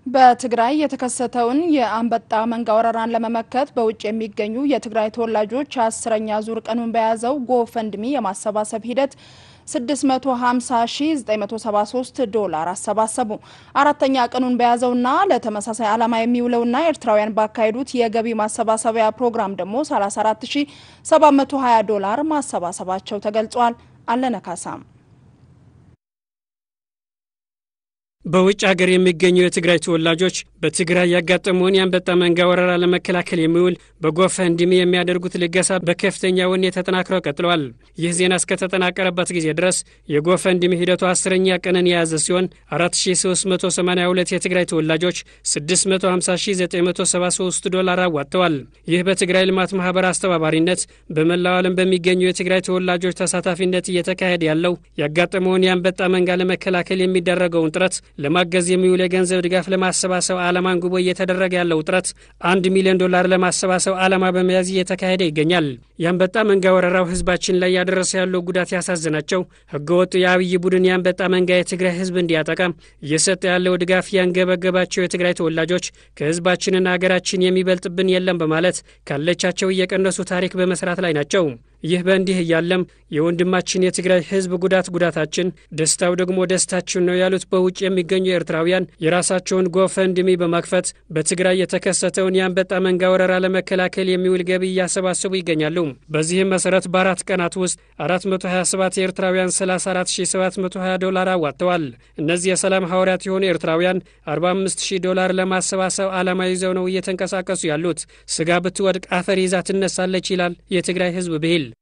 በትግራይ የተከሰተውን የአንበጣ መንጋ ወረራን ለመመከት በውጭ የሚገኙ የትግራይ ተወላጆች አስረኛ ዙር ቀኑን በያዘው ጎፈንድሚ የማሰባሰብ ሂደት 650973 ዶላር አሰባሰቡ። አራተኛ ቀኑን በያዘውና ለተመሳሳይ ዓላማ የሚውለውና ኤርትራውያን ባካሄዱት የገቢ ማሰባሰቢያ ፕሮግራም ደግሞ 34720 ዶላር ማሰባሰባቸው ተገልጿል። አለነካሳም በውጭ ሀገር የሚገኙ የትግራይ ተወላጆች በትግራይ ያጋጠመውን የአንበጣ መንጋ ወረራ ለመከላከል የሚውል በጎፈንድሚ የሚያደርጉት ልገሳ በከፍተኛ ወኔ ተጠናክረው ቀጥለዋል። ይህ ዜና እስከተጠናቀረበት ጊዜ ድረስ የጎፈንድሚ ሂደቱ አስረኛ ቀንን የያዘ ሲሆን 4382 የትግራይ ተወላጆች 650973 ዶላር አዋጥተዋል። ይህ በትግራይ ልማት ማህበር አስተባባሪነት በመላው ዓለም በሚገኙ የትግራይ ተወላጆች ተሳታፊነት እየተካሄደ ያለው ያጋጠመውን የአንበጣ መንጋ ለመከላከል የሚደረገውን ጥረት ለማገዝ የሚውል የገንዘብ ድጋፍ ለማሰባሰብ ዓላማን ጉቦ እየተደረገ ያለው ጥረት አንድ ሚሊዮን ዶላር ለማሰባሰብ ዓላማ በመያዝ እየተካሄደ ይገኛል። የአንበጣ መንጋ ወረራው ህዝባችን ላይ ያደረሰ ያለው ጉዳት ያሳዘናቸው ህገወጡ የአብይ ቡድን የአንበጣ መንጋ የትግራይ ህዝብ እንዲያጠቃ እየሰጠ ያለው ድጋፍ ያንገበገባቸው የትግራይ ተወላጆች ከህዝባችንና ሀገራችን የሚበልጥብን የለም በማለት ካለቻቸው እየቀነሱ ታሪክ በመስራት ላይ ናቸው። ይህ በእንዲህ እያለም የወንድማችን የትግራይ ህዝብ ጉዳት ጉዳታችን፣ ደስታው ደግሞ ደስታችን ነው ያሉት በውጭ የሚገኙ ኤርትራውያን የራሳቸውን ጎፈንድሚ በማክፈት በትግራይ የተከሰተውን የአንበጣ መንጋ ወረራ ለመከላከል የሚውል ገቢ እያሰባሰቡ ይገኛሉ። በዚህም መሰረት በአራት ቀናት ውስጥ 427 ኤርትራውያን 34720 ዶላር አዋጥተዋል። እነዚህ የሰላም ሐዋርያት የሆኑ ኤርትራውያን 45000 ዶላር ለማሰባሰብ ዓላማ ይዘው ነው እየተንቀሳቀሱ ያሉት። ስጋ ብትወድቅ አፈር ይዛ ትነሳለች ይላል የትግራይ ህዝብ ብሂል።